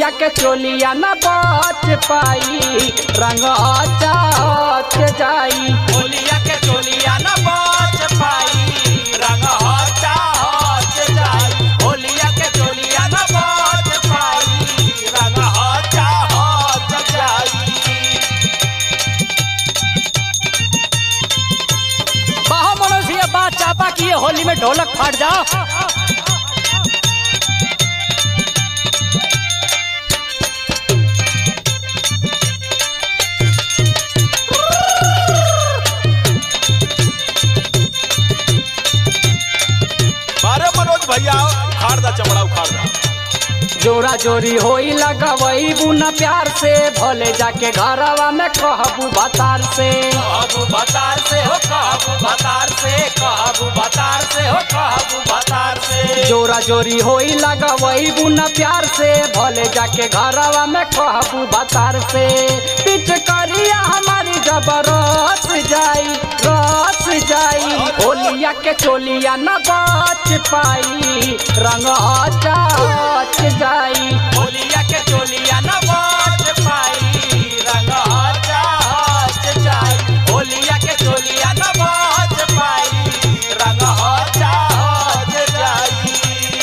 के चोलिया न बच पाई रंग चाच जाई होलिया के चोलिया न बच पाई रंग हचा हच जाई होलिया के चोलिया न बच पाई रंग हचा हच जाई बाहो मनोज ये बात चापा की ये होली में ढोलक फाट जाओ मारे मनोज भैया उखाड़ दा चमड़ा उखाड़ दा जोरा जोरी होई लगवई बुना प्यार से भोले जाके घरवा में कहबू बतार से कहबू बतार से हो कहबू बतार से कहबू बतार से हो कहबू बतार से जोरा जोरी होई लगवई बुना प्यार से भोले जाके घरवा में कहबू बतार से पिच करिया हमारी जबरत जाई रस जाई होलिया के चोलिया न बच पाई रंग चाच जाई होलिया के चोलिया न बच पाई रंग हचा हच जाई होलिया के चोलिया न बच पाई रंग हचा हच जाई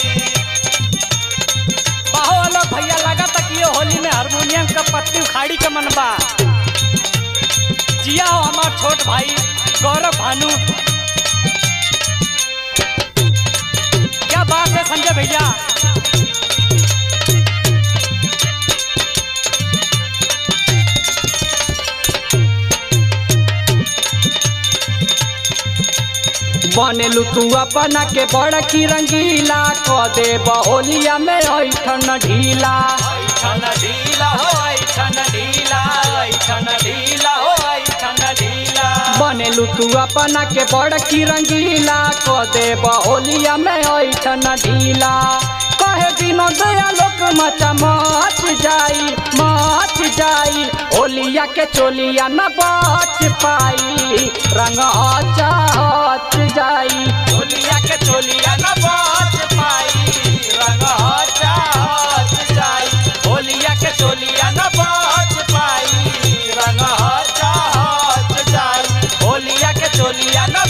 बाहो अलग भैया लगा तक ये होली में हारमोनियम का पत्ती उखाड़ी के मनबा जिया हो हमार छोट भाई गौरव भानु क्या बात है संजय भैया बनेलू तू अपना के बड़ की रंगीला क दे होलिया में ऐठन ढीला ऐठन ढीला हो ऐठन ढीला ऐठन ढीला हो ऐठन ढीला बनेलू तू अपना के बड़ की रंगीला क दे होलिया में ऐठन ढीला कहे बिनो दया लोक मचा मच जाई मच जाई होलिया के चोलिया न बच पाई रंग चाच जाई होलिया के चोलिया न बच पाई रंग हचा हच जाई होलिया के चोलिया न बच पाई रंग हचा हच जाई होलिया के चोलिया न